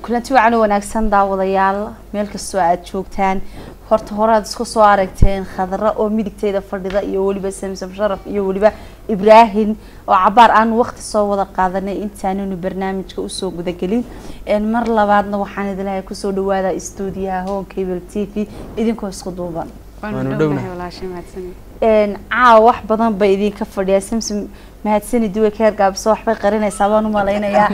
kulanti wacan u wanaagsan daawadayaal meel kastoo aada joogtaan horta hore aad isku soo aragteen khadra oo midigteeda fadhida iyo weliba samsam sharaf iyo weliba ibraahim oo cabaar aan waqti soo wada qaadanay intaananu barnaamijka usoo gudagelin mar labaadna waxaan idinlahay kusoo dhawaada stuudiyaha home cable t v idinkoo isku duuban caawa wax badan bay idinka fadhiyaa samsam mahadsani duwe keer gaabso waxbay qarinaysaa baan u malaynayaa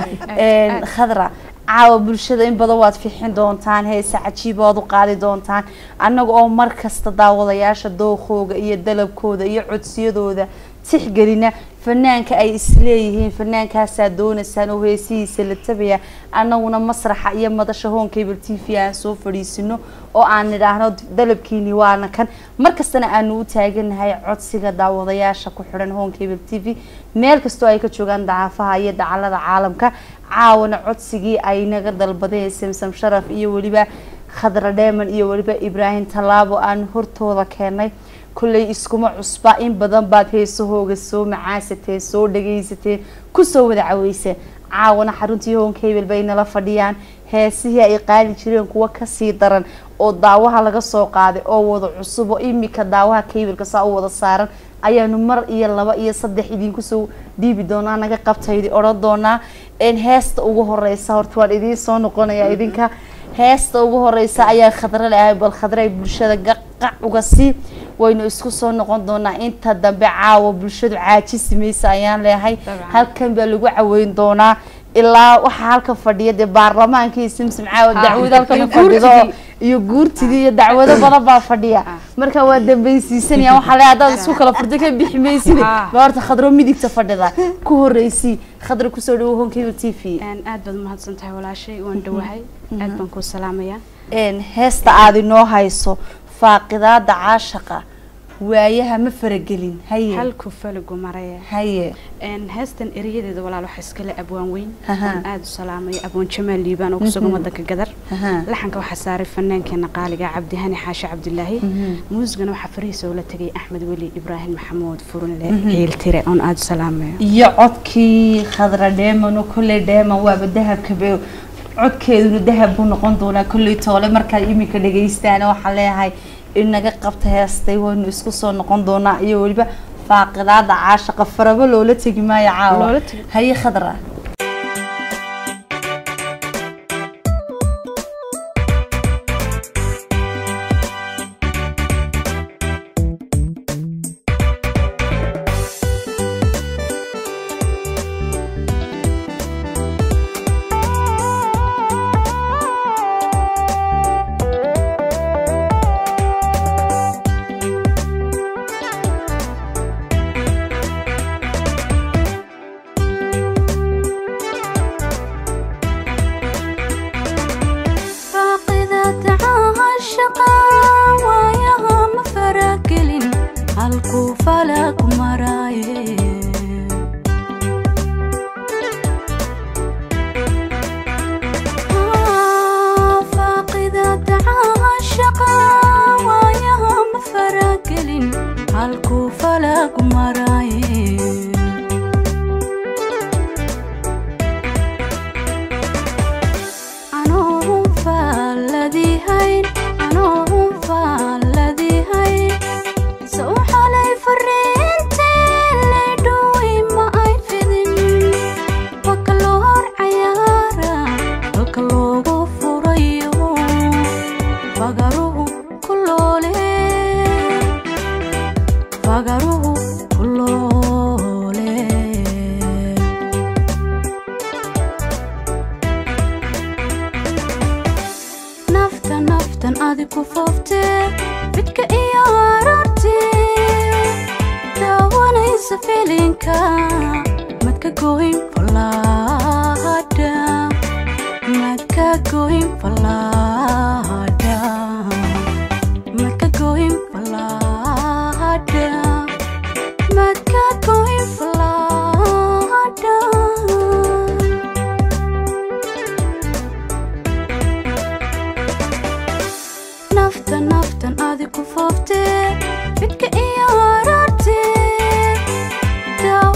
khadra caawa bulshada in badan waad fixin doontaan heese cajiib oad u qaadi doontaan annaga oo mar kasta daawadayaasha dookooga iyo dalabkooda iyo codsiyadooda tixgelina fanaanka ay isleeyihiin fanaankaasaa doonaysaan oo heesihiisa la tabaya annaguna masraxa iyo madasha home cable t v aan soo fadhiisino oo aan nidhaahno dalabkiini waana kan markastana aanu u taaganahay codsiga daawadayaasha ku xidhan home cable t v meel kastoo ay ka joogaan dacaafaha iyo dacalada caalamka caawana codsigii ay naga dalbadeen samsam sharaf iyo weliba khadra dheeman iyo weliba ibraahim tallaabo aan hortooda keenay kulley iskuma cusba in badan baad heesahooga soo macaasateen soo dhagaysateen kusoo wada caweyseen caawana xaruntii home cable bay nala fadhiyaan heesihii ay qaadi jireen kuwa kasii daran oo daawaha laga soo qaaday oo wada cusub oo imika daawaha cableka saa u wada saaran ayaanu mar iyo laba iyo saddex idinkusoo dhiibi doonaa naga qabtaydi odhan doonaa heesta ugu horeysa horta waan idiin soo noqonaya idinka heesta ugu horeysa ayaa khadra leahay bal khadra ay bulshada qaqac uga sii waynu isku soo noqon doonaa inta dambe caawa bulshadu caajisi maysa ayaan leehay halkan baa lagu caweyn doonaa ilaa waxaa halkan fadhiya dee baarlamaankii simsim caawa dacwad halkan fadhido iyo guurtidii iyo dacwado badan baa fadhiya marka waa dambaysiisanaya waxaa le hadaad isku kala furta ka bixi maysid ba horta khadro midigta fadhida ku horeysi khadra kusoo dhawo honkeyba t v aad baad umahadsan tahay walaashay waan dhawahay aad baan kuu salaamayaa heesta aada inoo hayso faaqidaada caashaqa waayaha ma faragelin haye halku falagu maraya haye heestan erayadeeda walaal waxa iskale abwaan weyn aan aada u salaamaya abwaan jamaal liibaan oo kusugan wadanka gadar laxanka waxaa saaray fannaankeena qaaliga cabdihani xaashi cabdilaahi muusigana waxaa farihiisa oo la tegay axmed weli ibraahim maxamuud furunle ciiltire oon aada u salaamayo iyo codkii khadra dheeman oo kolley dheeman waaba dahabka be codkeeduna dahab buu noqon doonaa kolley toole markaad iminka dhagaystaana waxaa leeyahay inaga qabta heestay waynu isku soo noqon doonaa iyo weliba faaqidaada caashaqa farabo loola tegi maayo caawa haye khadra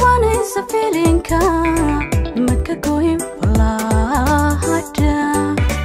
filinka maka goyin falahada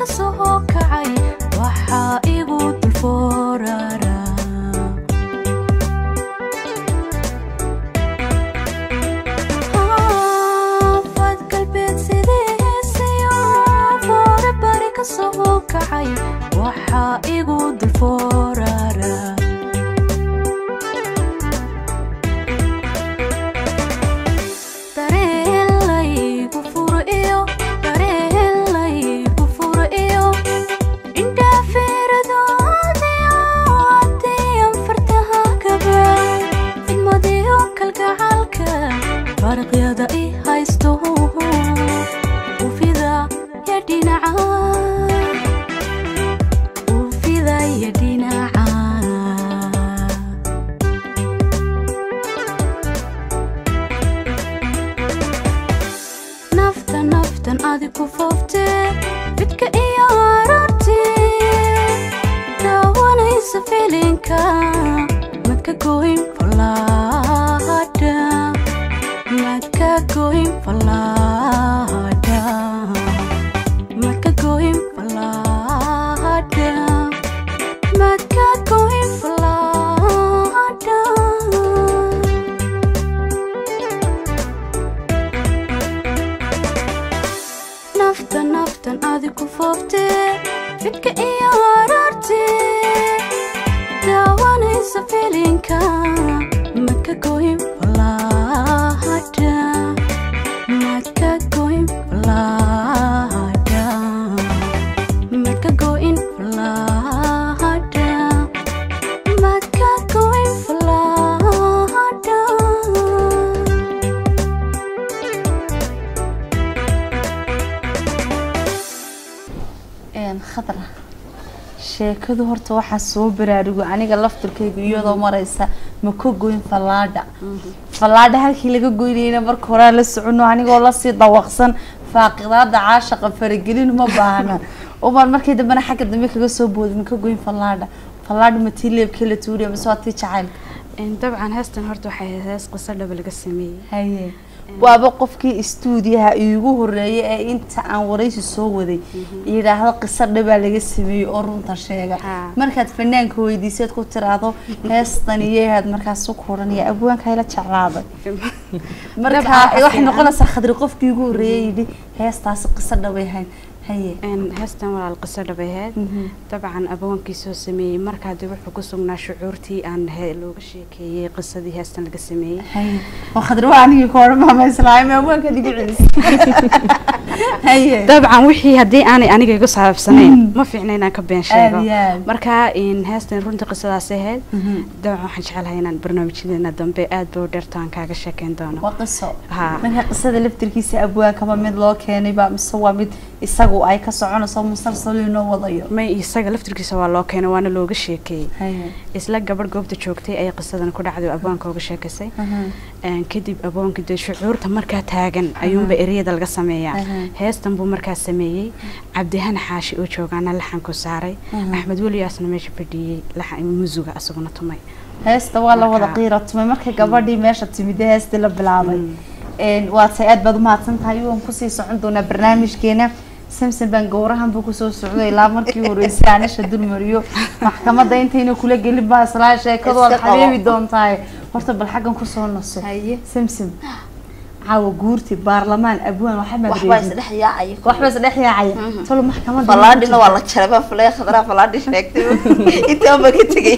soo kacay waxaa igu dulfoorara fad galbeed sidiisiyo foore bari ka soo kacay waxaa igu dulfoorara dareenlaygu furo iyo dareenlaygu furo iyo indhaafeeradoodiyo adiyan fartaha kaba fidmadiyo kalgacalka faraqyada i haysto ufida ya dhinaca ufida ya dhinaca nafta naftan adi ku fooftee fidka iyo arartii daawanaysa filinka madka goyn falaadha madka goyn falaadha madka goyn falaadha madka goyn falaadha nafta naftan adi ku fooftee fidka iyo arartii daawanaysa filinka madka goyn falaadha madka goyn falaadha madka goyn falaadha madka goyn falaadha khadra sheekadu horta waxaa soo baraarugo aniga laftirkayga iyadoo maraysa ma ka goyn fallaadha fallaadha halkii laga goynayna marka horaa la socono anigoo lasii dawaqsan faaqidaada caashaqa faragelin ma baahna umaan markii dambena xagga dambe kaga soo boodin ma ka goyn fallaadha fallaadha ma tii leebkee la tuuriya mise waa tii jacaylka dabcan heestan horta waxay ahayd hees qiso dhaba laga sameeyey haye waaba qofkii istuudiyaha iigu horeeyay ee inta aan waraysi soo waday yidhaahdo qiso dhabaa laga sameeyey oo runta sheega Haa. markaad fanaanka weydiiseed ku tiraahdo heestan iyahaad markaas ku odhanaya abwaanka ila jeclaaday marka Dabcan waxaa waxay fiican. noqonaysaa khadri qofkii igu horeeyay yidhi heestaasi qiso dhabay hayn haye Een, heestan walaal qiso dhabay ahayd Mhm. dabcan abawaankii soo sameeyey markaa dib wuxuu ku sugnaa shucuurtii aan he- looga sheekeeyey qisadii heestan laga sameeyey haye oo khadri waa anigii ka odhan maama islaami abwaanka igu celis haye dabcan wixii haddii aanay aniga igu saabsanayn ma fiicna inaan ka been sheego Aad iyo aad. marka in heestan runtii qisadaas ahayd Mhm. dabcan waxaan jecelahay inaan barnaamijyadeena dambe aad buu dheerto aan kaaga sheekeyn doono waa qiso Haa. marka qisada laftirkiisa abwaankaba mid loo keenay baa mise waa mid isagu ay ka soconayso musalsal inoo wadayo may isaga laftirkiisa waa loo keenay waana looga sheekeeyey haye isla gabadh goobta joogtay ayay qisadan ku dhacday oo abwaanka uga sheekaysay Een, kadib abwaanka dee shucuurta markaa taagan ayuunba ereyada laga sameeyaa Aha. heestan buu markaa sameeyey cabdihani xaashi oo joogaana laxanku saaray Aha. axmed weliyaasna meesha fadhiyey laxan musuga asaguna tumay heesta waa la wada Marka- qiira tumay markay gabadhii meesha timid ee heestii la bilaabay Een, waa tay aad baad umahadsan tahay waan kusii socon doonaa barnaamijkeena samson baan gowrahan buu kusoo socday ilaa markii horeysay anisha dulmariyo maxkamadda intayna kula gelin baa islaa sheekadu waad Iska qabo. xabeebi doontahay horta bal xaggan kusoo naso haye samsom caawa guurti baarlamaan abwaan waxba waxbaa isdhex yaacaya waxba isdhex yaacaya tolo maxkamadda falaadhina waa la jaray baa fulay khadraa falaadhi sheegtay intaa ma ka tegay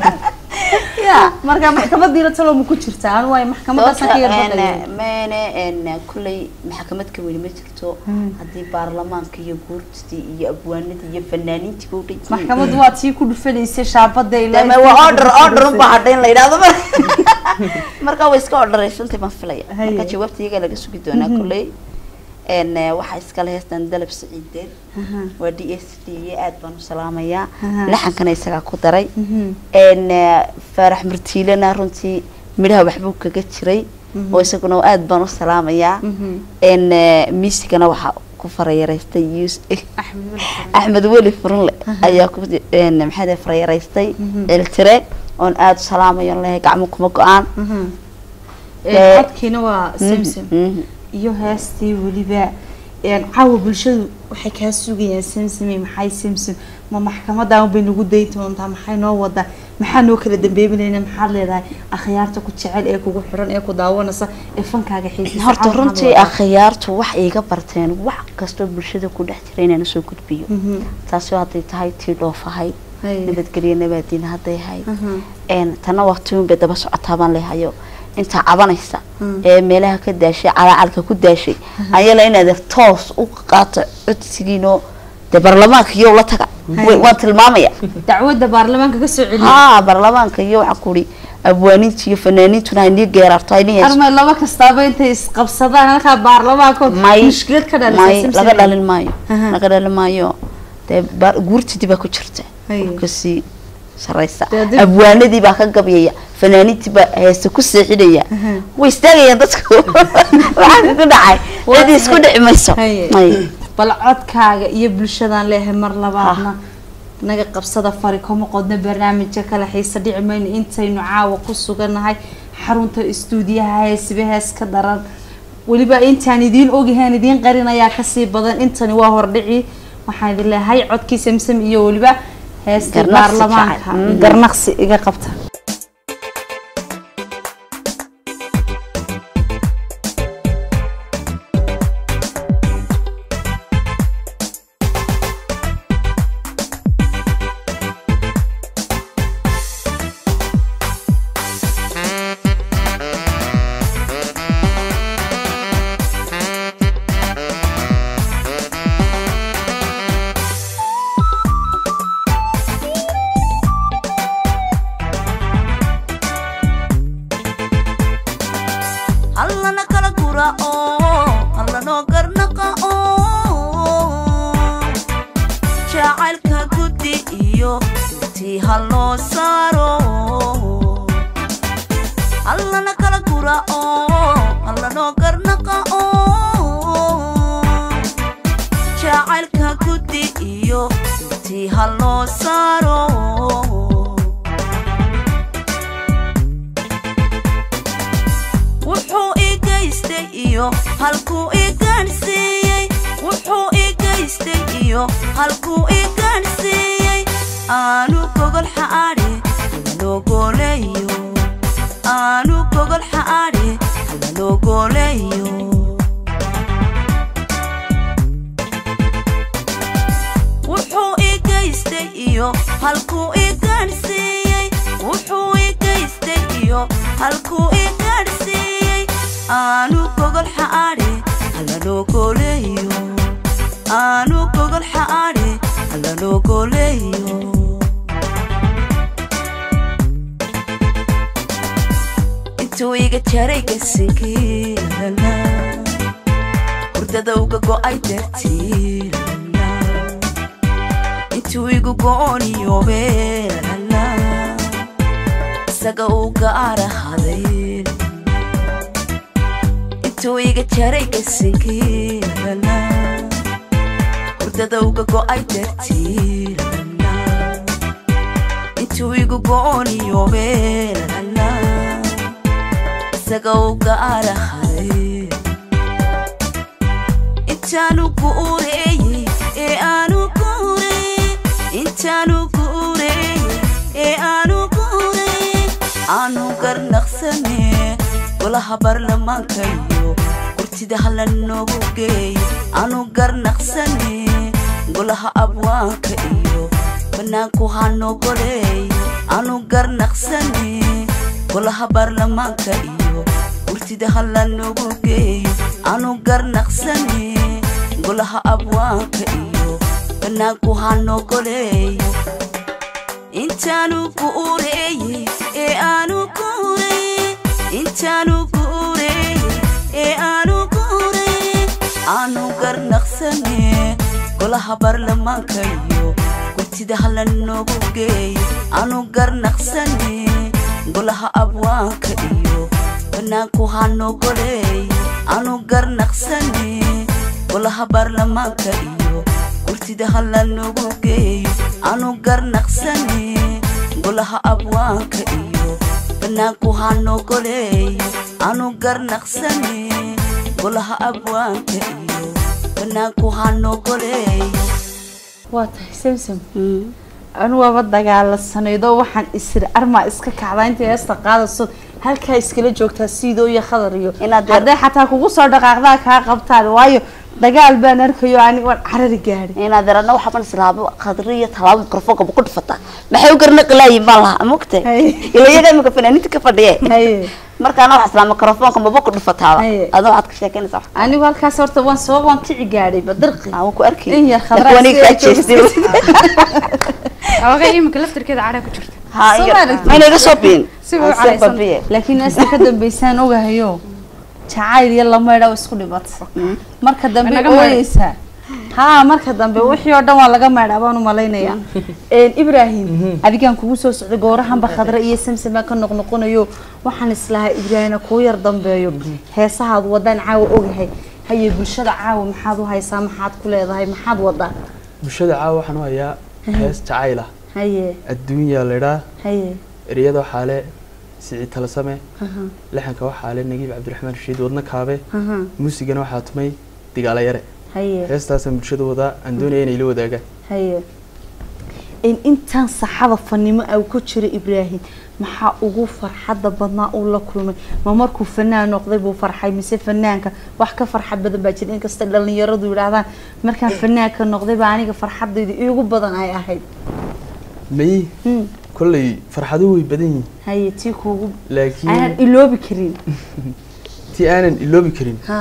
ya marka maxkamadiina talo ma ku jirta anu waay maxkamaddaasaan ka yarbaqaya mene n kulley maxkamad ka weli ma jirto Mm. haddii baarlamaanka iyo guurtistii iyo abwaanadii iyo fanaaniintii u dhan maxkamaddu waa tii ku dhufanaysay shaabada ilaa dame waa order order un baa hadha in la yidhahdo mar marka way iska orderaysantahy baan filaya Haye. marka jawaabta iyagaa laga sugi doonaa Mhm. kulley n waxaa iskale heestan dalab saciideed waa d s d iyo aad baan u salaamayaa Aha. laxankana isagaa ku daray n faarax murtiilena runtii midhaha waxbuu kaga jiray oo isaguna aad baan u salaamayaa n miisigana waxaa ku farayaraystay yus axmed weli axmed weli furunle ayaa ku n maxaa farayaraystay eltire oon aada u salaamayo lehay gacmo kuma go-aan codkiina waa samsom Mhm. iyo heestii weliba een, caawa bulshadu waxay kaa sugayaan samsame maxay samsam ma maxkamadan bay nagu dayn doontaa maxay noo wadaa maxaa noo kala dambeebinayna maxaad leedahay akhyaarta ku jecel ee kugu xiran ee ku daawanaysa ee fankaaga xiisisa horta caawa maxaad runtii wadaa? akhyaartu wax iiga barteen wax kastoo bulshada ku dhex jira inaan usoo gudbiyo Mhm. taasi hadday tahay tii dhoofahay Hay. nabadgelyo nabaadiin hadday hay Mhm. een tana waqtigun bay daba socotaa baan leehayo intaa cabanaysa Mm. ee meelaha ka daashay calaacalka ku daashay ayala inaad toos u qaato codsigiinoo dee baarlamaanka iyo la taga Hay. Way- waan tilmaamaya dacwadda baarlamaanka ka soo celiya haa baarlamaanka iyo waxaa kuri abwaaniinta iyo fanaaniintuna haynii geeraarto haynii hayso armay laba kastaaba intay isqabsadaan halkaa baarlamaankood may mushkilad ka may dhalisa laga dhalin maayo Aha. laga dhalin maayo dee baar- guurtidii baa ku jirta Hay. kasii sareysa Dee dib- abwaanadii baa ka gabyaya fanaaniintii baa heesta ku seexinaya Aha. way istaagayaan dadku waxaa ku dhacay Waa cid isku dhici mayso Haye. May. bal codkaaga iyo bulshadan leehay mar labaadna naga qabsada fari kama qodna barnaamijka kale xiisa dhici mayno intaynu caawa ku sugannahay xarunta istuudiyaha heesiba hees ka daran weliba intaan idiin ogyahaan idiin qarinayaa kasii badan intani waa hordhici waxaan idin leehay codkii samsam iyo weliba heestii Garnaqsi baarlamaanka jacayl. Mhm. garnaqsi iga qabta hallana kala gura oo hallanoo garnaqa oo jacaylka guddi iyo tii halloo saaro hallana kala gura oo hallanoo garnaqa oo jacaylka guddi iyo tii halloo saaro wuxuu ii geystay iyo halkuu ii gaadhsiiyey wuxuu ii geystay iyo halkuu ii gaadhsiiyey aanu gogol xaadhe halanogoleeyo aanu gogol xaadhe halanogoleeyo wuxuu ii geystay iyo halkuu ii gaadhsiiyey wuxuu ii geystay iyo halkuu ii gaadhsiiyey aanu gogol xaadhe halanogoleeyo aanu gogol xaadhe halanogoleeyo intuu iga jaray gasinkiilala hurdada uga go'ay dartiilala intuu igu go'oniyobeelala isaga uu gaarahaday intuu iga jaray gasinkiilala hurdada uga go'ay dartiilala intuu igu go'oniyobeelala isaga uu gaarahaday intaanu guureeyey ee aanu guurey intaanu guureeyey ee aanu guurey aanu garnaqsane golaha baarlamaanka iyo gurtida hala noogu geey aanu garnaqsane golaha abwaanka iyo banaanku hanogoleey aanu garnaqsane golaha baarlamaanka iyo gurtida hala noogu geeyo aanu garnaqsane golaha abwaanka iyo banaanku hanogoleeyo intaanu guureeyey ee aanu guurey intaanu guureeyey ee aanu guurey aanu garnaqsane golaha baarlamaanka iyo gurtida hala noogu geeyo aanu garnaqsane golaha abwaanka iyo banaanku hanogoleeyo aanu garnaqsane golaha baarlamaanka iyo gurtida hala noogu geeyo aanu garnaqsane golaha abwaanka iyo banaanku hanogoleeyo aanu garnaqsane golaha abwaanka iyo fanaanku ha nogoleeyo waa tahay samsam anu waaba dagaalasanaydoo waxaan isiri armaa iska kacdaa inta heesta qaadayso halkaa iskala joogtaa sidoo iyo khadar iyo Inaad yar- hadday xataa kugu soo dhaqaaqdaa kaa qabtaan waayo dagaal baan arkayo ani waan carari gaadhay inaad darana waxaan islaabo khadri iyo talaabo mikrofoonka ku dhufataa maxay u garna qalaayin baan lahaa mogtay Haye. ila iyaga imika fanaaniinta ka fadhiye haye markaana waxaa islaa mikrofoonka maba ku dhufataaba Haye. adoo waxaad ka sheekeynaysaa wax anigu halkaas horta waan soo waan kici gaadhay badirqi aan ku arkay In yar khadraa waniga kaa si ay jeestay awaqay iminka laftirkeeda cadha ku jirta ha Soo iga- maaragtay. ma inaga soo biin Si way u Aan caraysan. babiye. laakiin naasta ka dambeysaan ogahayo jacayl iyo lameydha isku dhibata marka dambe Naga maydh. ooyeysaa haa marka dambe wixii oo dhan waa laga maydhaa baan u malaynayaa ibraahim adigaan kugu soo socday goorahanba khadre iyo samsam baan ka noqnoqonayo waxaan islahaa ibraahimna kuu yar dambeeyo heesahaad wadaan caawa ogahay haye bulshada caawa maxaad u haysaa maxaad ku leedahay maxaad wadaa bulshada caawa waxaan u hayaa hees jacayl ah haye adduunyaa laydhaa haye ereyada waxaa le siciid talasame laxanka waxaa le nagiib cabdiraxmaan rashiid wadna kaabe aha, muusigana waxaa tumay digaala yare haye heestaasaan bulshada wadaa aan doonaya inay la wadaagaan haye in intaan saxada fanimo au ku jira ibraahim maxaa ugu farxadda badnaa uu la kulmay ma markuu fanaan noqday buu farxay mise fanaanka wax ka farxad badan baa jira inkasta dhalinyaradu yidhaahdaan markaan fanaanka noqday baa aniga farxadayda iigu badan ay ahayd may Hmm, kolley farxado way badan yihiin haye tii kuugu aanan laakiin iloobi karin tii aanan iloobi karin ha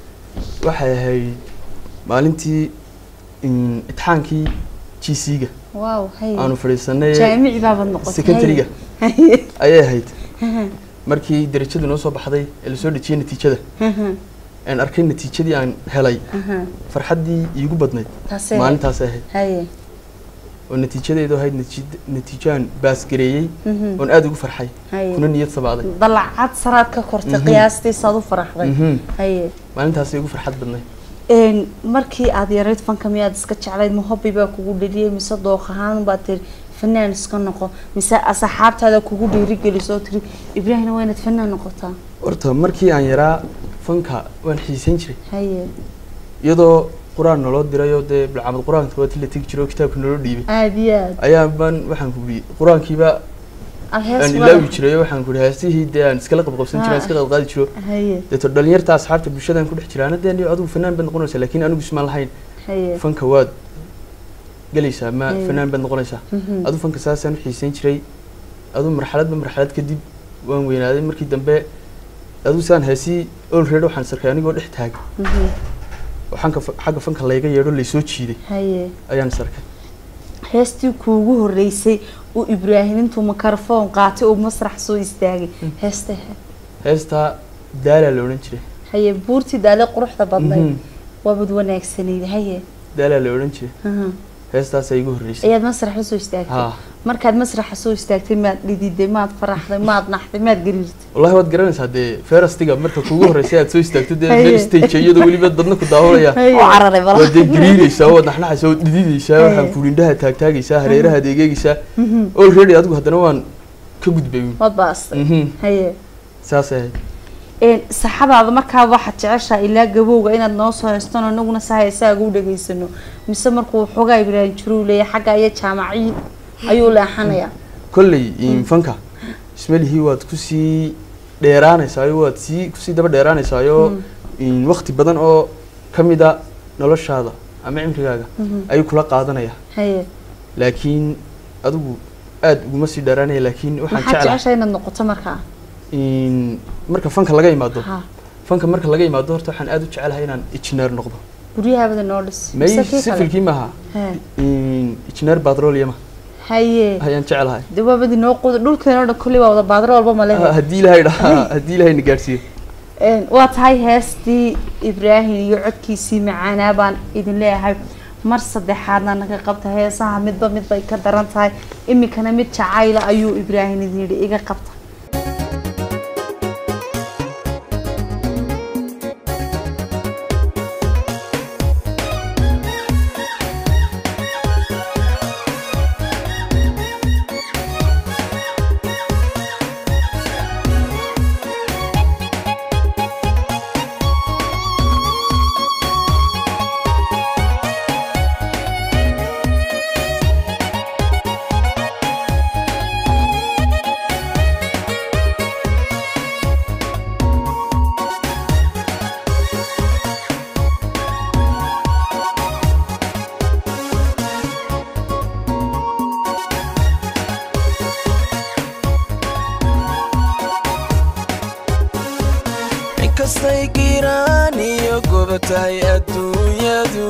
waxay ahayd maalintii mm, itixaankii g c-ga waaw haye aanu fadhiisanay jaamici baabad noqotay secondary-ga. haye ayay ahayd markii darajadu noo soo baxday ee lasoo dhejiyey natiijada aan arkay natiijadii aan helay farxaddii iigu badnayd taasee maalintaas ahayd haye oo natiijadeedu ahayd natiij- natiijo aan baasgareeyey Mhm. oon aada ugu farxay haye kuna niyad sabaaday dalacad saraad ka kortay Mhm. qiyaastiisaad u faraxday Mhm. haye maalintaasay igu farxad badnayd een markii aad yarayd fanka miyaad iska jeclayd ma hobby baa kugu dheliyay mise dooq ahaan baad tiri fanaan iska noqo mise asxaabtaada kugu dhiirigelisoo tiri ibraahimna waa inaad fanaan noqotaa horta markii aan yaraa fanka waan xiisayn jiray haye iyadoo qur-aan naloo dirayoo dee bilcamad qur-aanka waa tii la tegi jiray oo kitaabka naloo dhiibay aada iyo aad ayaa baan waxaan ku ii qur-aankiiba aad hees aan wada- ilaawi jiray oo waxaan ku ihi heestihii dee aan iskala qabqabsan jiray aan iska qadqaadi jiro haye deeto dhalinyarta asxaabta bulshadaan ku dhex jiraana dee aniga adigu fanaan baad noqonaysaa laakiin anigu ismaan lahayn haye fanka waad gelaysaa ma Mm. fanaan baad noqonaysaa Mhm. adu fanka saasaan u xiisayn jiray adu marxaladba marxalad kadib waan weynaaday markii dambe adu saan heesii olready waxaan sarkay anigoo dhex taagay Mhm. oo xagga fa- xagga fanka layga yeedho laysoo jiiday haye ayaan sarkay heestii kuugu horeysay uu ibraahim intuu makarofoon qaatay uu masrax soo istaagay heesta heestaa daalaa la odhan jiray haye buurtii daale quruxda badnayd Mhm. waabad wanaagsanayd haye daalaa la odhan jiray Mhm. heestaasaa igu horreysay ayaad masrax la soo istaagtay ha markaad masraxa soo istaagtay maad dhididay maad faraxday maad naxday maad gariirtay wallahi waad garanaysaa dee ferastiga marka kugu horreysay aad soo istaagto dee Haye. meel stage iyadoo weliba dadna ku daawanaya oo cararay bala waad dee gariiraysaa waad naxnaxaysaa waad dhididaysaa waxaan ku indhaha taagtaagaysaa hareerahaad egeegaysaa already adigu haddana waan ka gudbay uun. waad baastay Mhm. haye saasay ahayd een saxadaada markaa waxaad jeceshaa ilaa gabowga inaad noo soo haystano anaguna saa heesaaga u dhageysano mise markuu xoogaa ibraahim jiruu leeyahay xagga iyo jaamaciid ayuu leexanayaa kolley in fanka ismalihii waad kusii dheeraanaysaayo waad sii kusii daba dheeraanaysaayo in waqti badan oo ka mid a noloshaada ama cimrigaaga ayuu kula qaadanaya haye laakiin adigu aad uguma sii dheeraanaya laakiin waxaan maxaad jeclahay jeceshaa inaad noqoto markaa in marka fanka laga imaado ha fanka marka laga imaado horta waxaan aad u jecelahay inaan engineer noqdo guryahaabada noo dhis may mise kii kale sifilkii maaha He. in engineer petroleum haye ayaan jecelahay de waabadi noo quda dhulkeenoo dhan kulli waa wada baadro walba ma lehe haddii ilaahay dhahaa haddii ilaahay na gaadhsiiyo Een, waa tahay heestii ibraahim iyo codkiisii macaanaa baan idin leeyahay mar saddexaadna naga qabta heesaha midba mid bay ka daran tahay iminkana mid jacayla ayuu ibraahim idin yidhi iga qabta inkastay giiraan iyo goba tahay adduunyadu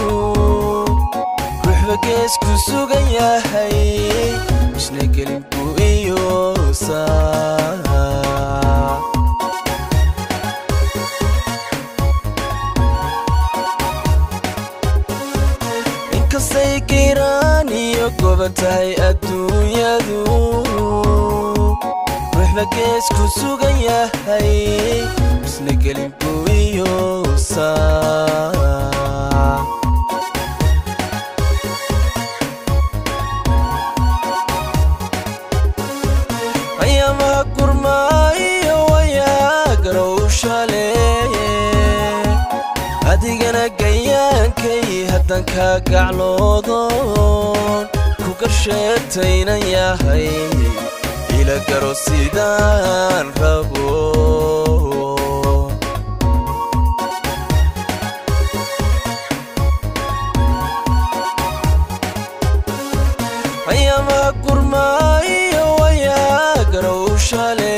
ruuxba geesku sugan yahay isna gelinku iyo saa inkastay giiraan iyo goba tahay adduunyadu ruuxba geesku sugan yahay isna gelinku iyo saa ayaamaha gurmaayo wayaa garowshale adigana gayaankay haddan kaa gacloodon ku garsheetaynan yahay ila garo sidaan rabo ayaamaha gurmaayo wayaa garowshale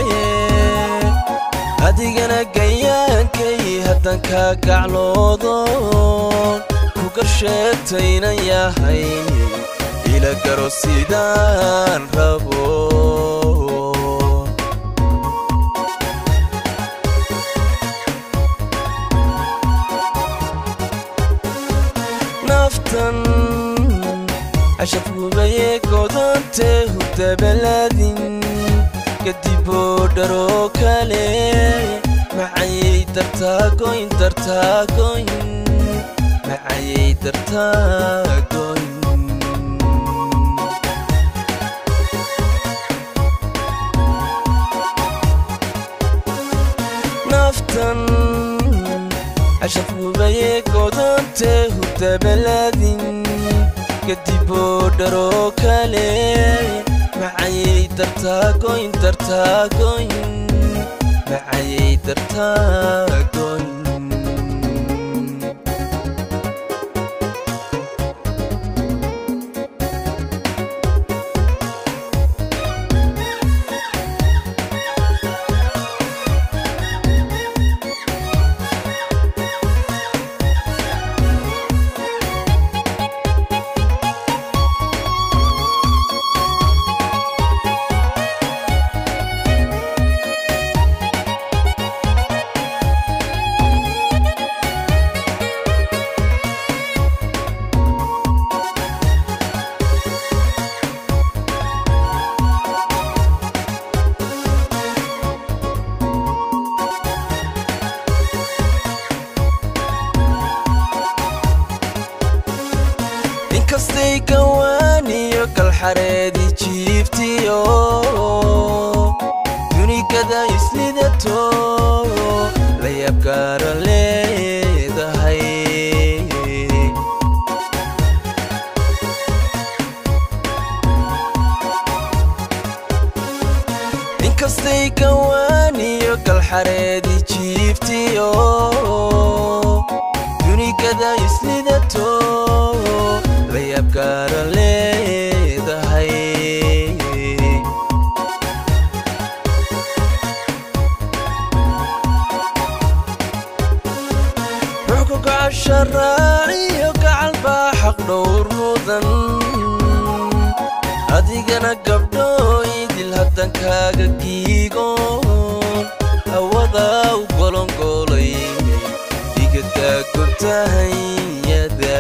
adigana gayaankay haddan kaa gacloodon ku garsheetaynan yahay ila garo sidaan rabo naftan cashab hubaye godonte hudabaladin kadiboo dharoo kale macayay dartaagoyn dartaagoyn macayay dartaagoyn naftan cashab hubaye godonte hudabaladin kadiboo dharoo kale macayay dartaagoyn dartaagoyn macayay dartaagoyn inkastay gawaaniyo galxareedi jiiftiyo dunigada islidato la yaabgaara leedahay inkastay gawaaniyo galxareedi jiiftiyo dunigada islidato la yaabgaara leedahay ruuxku gacasha raaciyo gacal baa xaq dhowr mudan adigana gabdhooydil haddan kaaga giigoon hawada u golongoolay igadaa gobtahanyada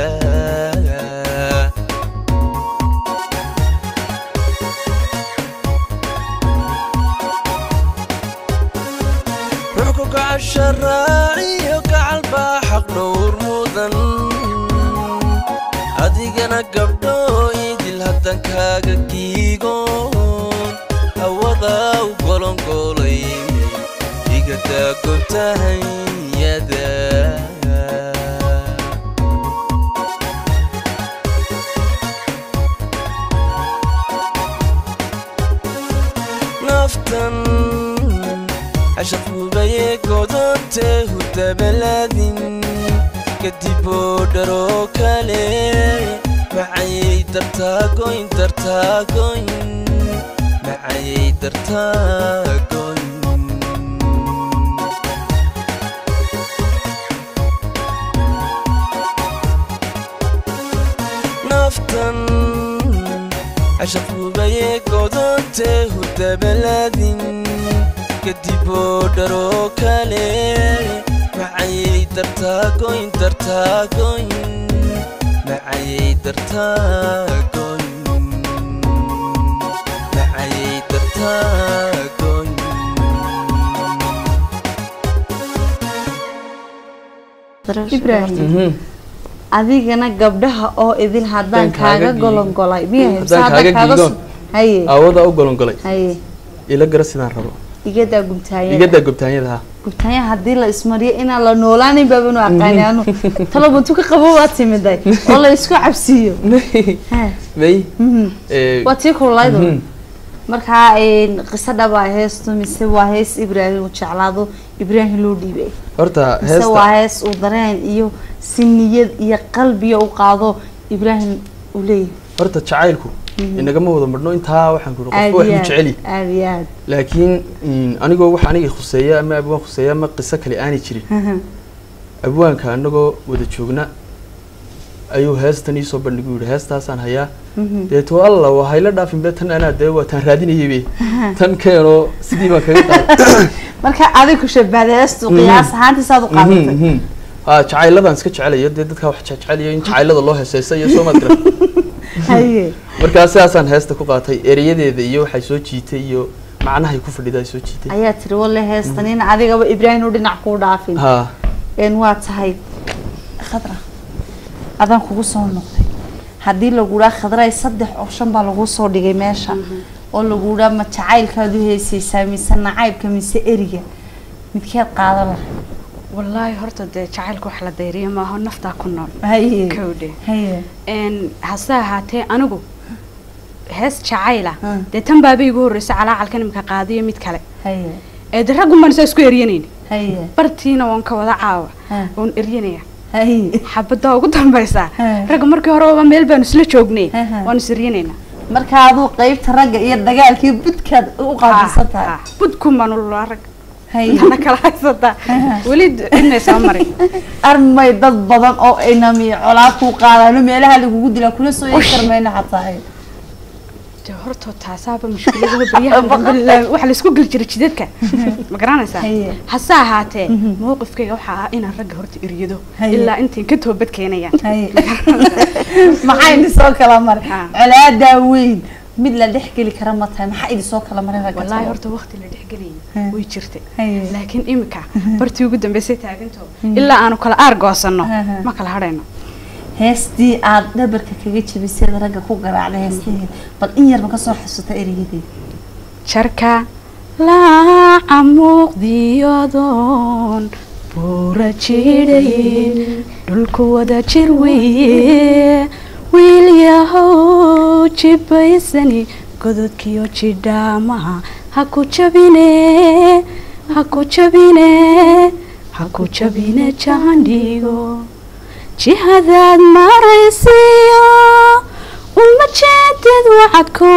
ruuxku gacasha raaciyo gacal baa xaq dhowr mudan adigana gabdhooydil haddan kaaga giigoon hawada u golongoolay igadaa gobtahanyada naftan cashab hubaye godonte hudabaladin kadiboo dharoo kale macayay dartaagoyn dartaagoyn macayay dartaagoyn cashafuubaye godontee hurdabaladin kadiboo dharoo kale macayay dartaagoyn dartaagoyn macayay dartaagoyn macayay dartaagoyn ibraahim Mhm. adigana gabdhaha oo idin haddaan Haddaan kaaga kaaga golongolay miya Haddaan Mise kaaga kaaga giigoon. su- haye aawada u golongolay haye ila gara sidaan rabo igadaa gubtaayada igadaa gobtaanyada ha gubtaanya haddii la ismariyo inaan la noolaanin baabanu aqaani anu talabantu ka qabo waa timiday oo la isku cabsiiyo Ha, may mhm. ee, waa tii kullaydu mhm. markaa een, qiso dhabaa heestu mise waa hees ibraahim uu jeclaado ibraahim loo dhiibay horta mise waa heesta hees uu dareen iyo si niyad iyo qalbiya u qaado ibraahim uu leeyahay horta jacaylku inagama wada marno intaa waxaan ku aad qofka wax iyo u jeceli aad aad iyo aad laakiin mm, anigoo wax aniga khuseeya ama abwaan khuseeya ama qiso kale aanay jirin Mhm. abwaanka anagoo wada joogna ayuu heestan iisoo bandhigu yihi heestaasaan hayaa Mhm. deeto alla waa hayla dhaafin be tan anaa dee waa taan raadinayay be tan keenoo sidii baan kaga qaaday marka adig ku shabahda heestu Mhm. qiyaas ahaantiisaad u Mhm, qaadatay mhm. ha jacayladaan iska jecelayo dee dadkaa wax jeceliyo in jacaylada loo heeseysa iyo soo maad garan haye markaa sidaasaan heesta ku qaatay ereyadeeda iyo waxay soo jiitay iyo macnahay ku fadhida ay soo jiitay ayaa tiri walle heestan in adigaba ibraahim u dhinac kuu dhaafin ha een waa tahay khadra adaan kugu soo noqday haddii lagu dhaa khadray saddex option baa lagu soo dhigay meesha oo lagu dhaa ma jacaylkaad u heesaysaa mise nacaybka mise eriga midkeed qaadan lahay wallaahi horta dee jacaylka wax la dayriyo maaho naftaa ku nool haye kowdhe haye n hase ahaatee anigu hees jacayla Mm. dee tan baaba igu horreysay calaacalkan imika qaadiyo mid kale haye ee de raggun baan isaa isku eryanayni haye bartiina waan ka wada caawa Ha. oon eryanaya haye xabadda ugu dambaysaa Ha. ragga markii horeba meel baanu isla joognay Ha, ha. waanu is eryanaynaa marka aduu qeybta ragga iyo dagaalkii budkaad u qaabilsan tahay budkun baanu lulaa rag haye intana kala haysataa weli cidnay soo marin armay dad badan oo inami colaad kuu qaadaano meelaha lagugu dilaa kuna soo yeegi karmayna xataa de horta taasaaba mushkilada baryaha dambe la- waxa laisku geli jiray jidadka ma garanaysaa Haye. hase ahaatee mowqifkayga waxaa ah inaan ragga horta eryado Haye. ilaa intayn ka toobad keenayaan haye maxaa idin soo kala maray Ha. colaadaa weyn mid la dhex geli kara ma tahay maxaa idin soo kala maray ragga wallaahi talo? horta waqti la dhexgelayay Haye. way jirtay Haye. laakiin imika bartii ugu dambeysay taaganto ilaa aanu kala aar goosanno Haha. ma kala hadhayno heestii aad dhabarka kaga jabisay ragga ku garaacday heestii bal in yarba kasoo xasuuta ereyadii jarka laaca muuqdiyadoon buura jidhayn dhulku wada jir weeye wiil yahow jibaysani gododkiyo jidhaamaha ha ku jabine ha ku jabine ha ku jabine jaandhigo jihadaad maraysiyo uma jeedid wacadko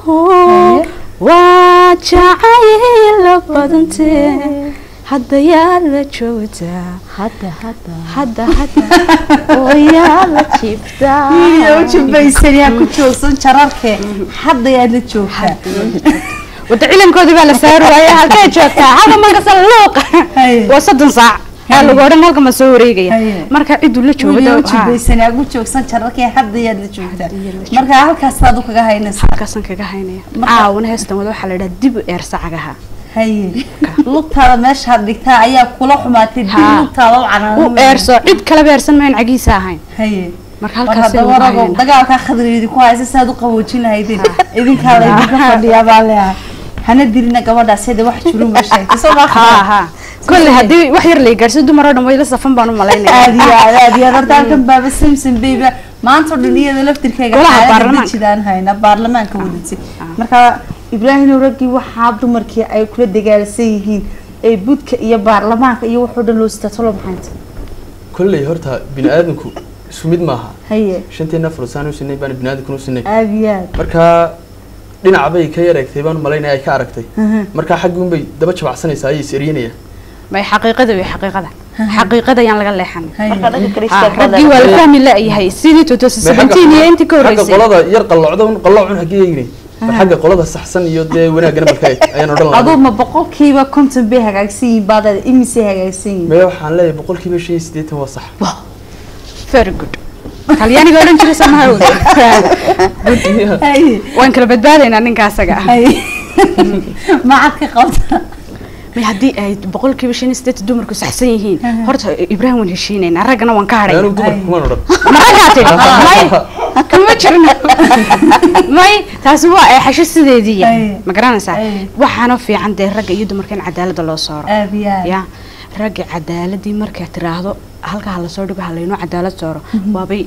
waa jacayla badantee hadda yaa la joogtaa hadda hadda hadda hadda oo yaa la jibtaa wiil u jibaysani ha ku joogsan jararke hadda yaad la joogtaa wada cilankoodii baa la saari waaya halkay joogtaa halka markasa luuqa Haye. waa soddon saac yaa lagu odhan halka ma soo wareegaya Haye. marka ciduu la wiil u joogo jibaysani ha ku joogsan jararke hadda yaad la joogtaa marka halkaas aad u kaga haynaysa halkaasaan kaga haynaya caawana heestan wada waxaa la idhaha dib u eersa cagaha haye lugtaada meeshaad dhigtaa ayaa kula xumaatay dib Haa. lugtaada u u canaan eerso cid kaleba eersan mayn cagiisa ahayn haye marka mar halkaas haddaba rago dagaalkaa khadri idinku haysa si aad u qaboojin lahaydeen idinkaa la idinka fadhiyaa baa leeyahay hana dilina gabadhaas hada wax jirun ba sheegtay soo ma ha ha kolle haddii wax yar la gaarsiyo dumar oo dhan way la safan baan u malaynaya aad iyo aad aad iyo aad horta halkan baaba samson bayba maanta oo dhan iyada laftirkeega Golaha xaalada baarlamaanka. dejidaan hayna baarlamaanka wadatay marka ibraahim raggii waxaa dumarkii ay kula dagaalsan yihiin ee budka iyo baarlamaanka iyo waxoo dhan loo sitaa tolo maxaynta kolley horta bini aadamku isku mid maaha haye shanteena fursaan u sinay baan bini aadamkuna u sinay aad iyo aad marka dhinac bay ka yar eegtay baan malaynaya ay ka aragtay marka xaggi unbay daba jabacsanaysaa ayay is eryanayaan may xaqiiqada way xaqiiqada xaqiiqada ayaan laga leexan marka dhanka kale Ah, istaag raggii waa la fahmi la-yahay sidii Bay xagga- 2017 iyo intii ka xagga horreysay qolada yar qallocda un qallocun xaggee eegni xagga qolada saxsan iyo dee wanaagana marka eeg ayaan odhan aduu lahaa ma boqolkiiba konton bay hagaagsan yihiin baadaad imisay hagaagsan yihiin mee waxaan leeyahay boqolkiiba shan iyo siddeetan waa sax very good talyaaniga odhan jiray samaha Haye, waan kala badbaadaynaa ninka asaga ah haye. macad ka qabta may haddii ay boqolkiiba shan iyo siddeetan dumarku saxsan yihiin horta ibraahim waan heshiinaynaa raggana waan ka hadhay anigu dumarka kumaan odhan maragaate may kama jirno may taasi waa eexasho sideediiya Ay. ma garanaysaa Ay. waxaana fiican dee ragga iyo dumarka in cadaalada loo sooro aad iyo aad ya ragga cadaaladii markaa tiraahdo halkaa lasoo dhigo halaynoo cadaalad sooro waabay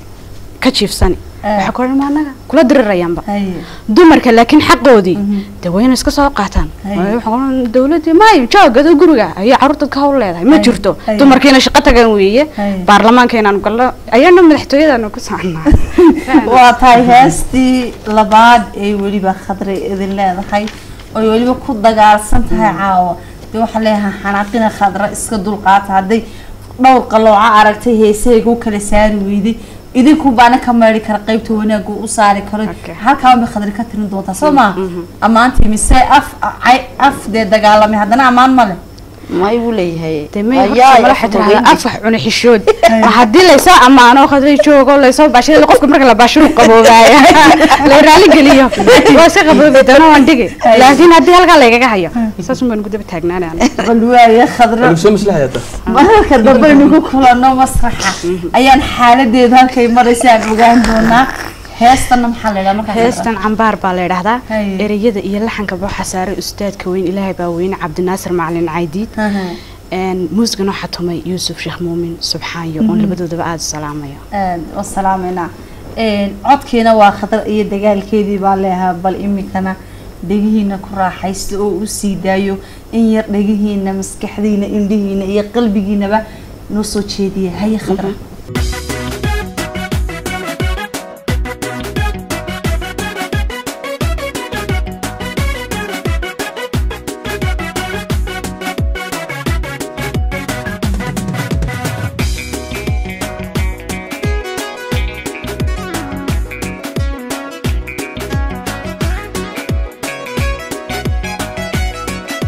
ka jiifsani waxaa ku odhan anaga kula dirirayaanba haye dumarka laakiin xaqoodii dee waa inay iska soo qaataan Ay. Waayo waxaa ku odhan dawladii maayo joogado guriga ayaa caruurta ka hawl leedahay ma Ay. jirto Ay. dumarkiina shaqo tagan weeye Ay. baarlamaanka inaanu galno ayaana madaxtooyadaanu ku soconaa waa tahay heestii labaad ee weliba khadre idin leedahay oy weliba ku dagaalsan tahay caawa dee waxaa leeyahay xanaaqina khadra iska dulqaata hadday dhowr qalooca aragtay heesahayga u kala saari weyday idinku baana ka meeri kara qaybta wanaagu u saari karo Okay. halkaa bay khadri ka tirin doontaa soo maa ammaantii mise af ay- af dee dagaalamay haddana ammaan ma leh ma igu leeyahay dee may Ayaa horta mala af xitaa fogeyn afax cuna xishood haddii laysoo ammaano khadray joogo laysoo baashada qofka marka la baashiru qaboobaaya la raali geliyo waa iska qaboobi doona waan dhigi laakiin haddii halkaa laygaga hayo saas un baan ugu daba taagnaanay bal waaye khadra lagu soo maslaxaya hadda mararka dambe aynu kulano masraxa ayaan xaaladeedu halkay maraysa aan ogaan doonaa heestana maxaa la yidhaha markaa heestan cambaar baa la yidhaahdaa Haye. ereyada iyo laxanka waxaa saaray ustaadka weyn ilaahay baa weyne cabdinaasir macalin caydiid Een, muusigana waxaa tumay yuusuf sheekh muumin subxaanyo oon labadoodaba aada u salaamayo waa salaameynaa codkiina waa khatar iyo dagaalkeedii baa leehaa bal imikana dhegihiina ku raaxaysta oo u sii daayo in yar dhegihiina maskaxdiina indhihiina iyo qalbigiinaba noo soo jeediya haye khadra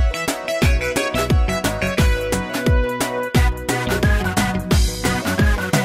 Thank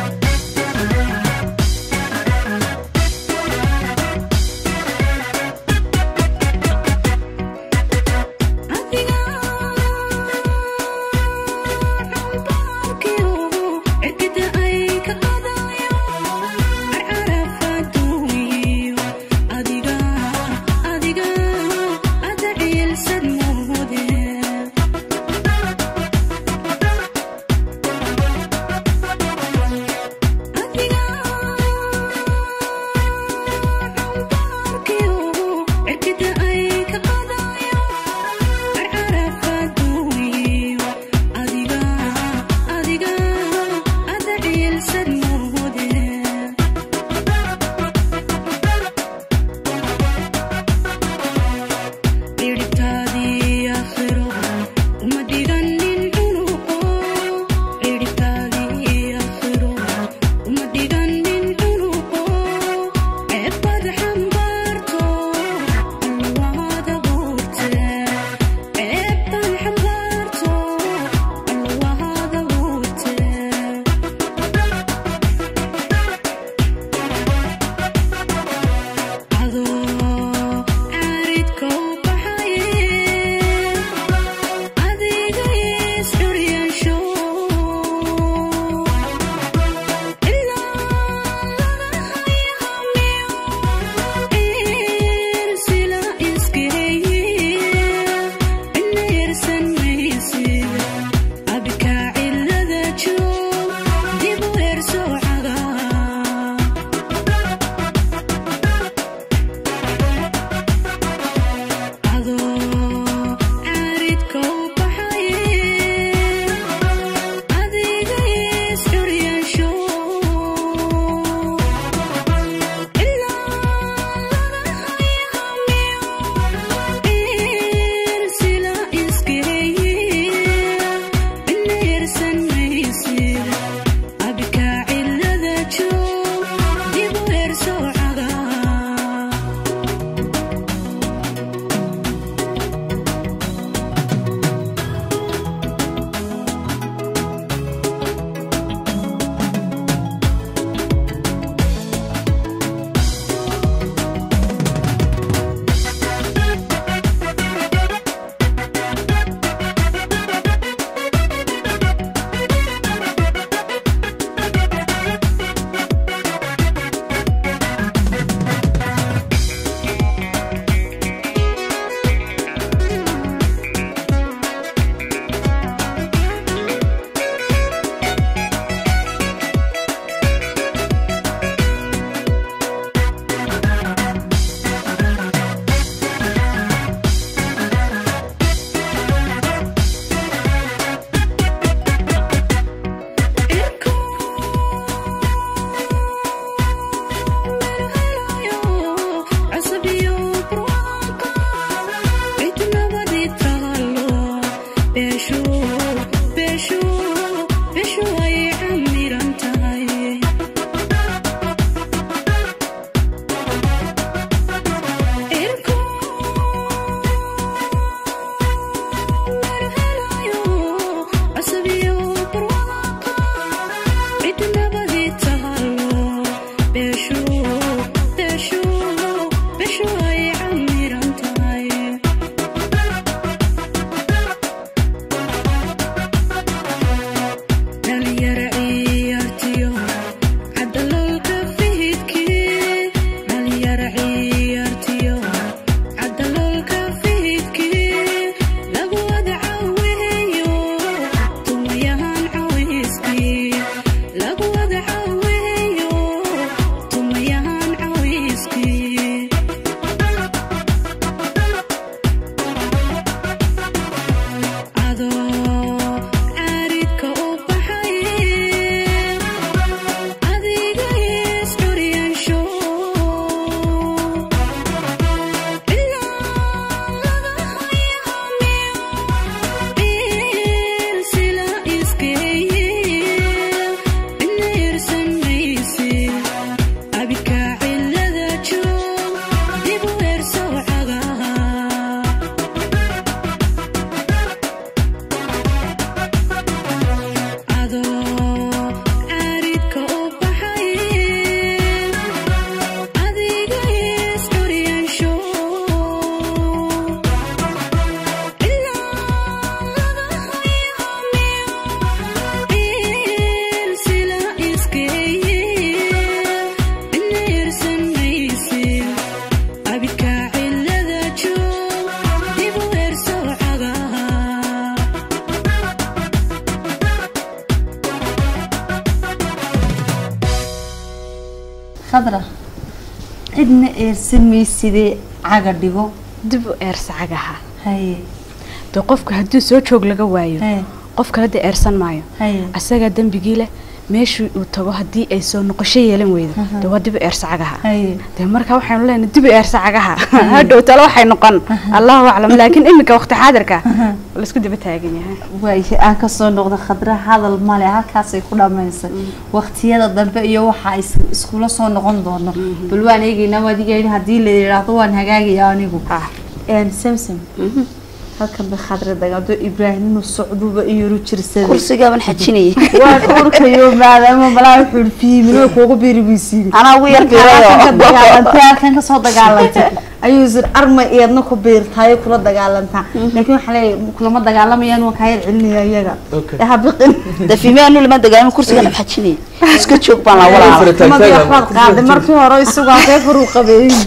khadra cidna eersan maysidee caga dhigo dib u eersa cagaha haye dee qofka haddii soo joog laga waayo haye qof kale dee eersan maayo haye asagaa dembigii leh meeshii uu tago haddii ay soo noqosho yeelan weydo dee waa dib u eersa cagaha haye dee markaa waxaynu leenahay dib u eersa cagaha hadhow tale waxay noqon allahu aclam laakiin iminka waqti xaadirka laisku daba taagan yahay waaye aan kasoo noqda khadra hadal male halkaasay ku dhamaysay waqtiyada dambe iyo waxa is- iskula soo noqon doono bal waan eegaynaa waadigeyn haddii la yidhaahdo waan hagaagaya anigu een samsam halkan bay khadra dagaado ibraahim inuu socduba iyuru jirsaday kursigaaban xajinayay waan urkayo maadaama malaa wuxuu fiimin kuugu biiribisiin anaa ugu yar halkan ka biirayo dagaalantay halkan kasoo dagaalantay ayuu isir arma eedna ku biirtaay kula dagaalantaa laakiin waxaa leeyahay kulama dagaalamayaan waan kaa yar celinaya iyaga Okay. ee ha biqin dafiime anu lama dagaalamo kursigaan xajinayay iska joog baan la Fara walaa taag madii taag waxbaad qaaday markii hore isagu halkee koruu qabeeyey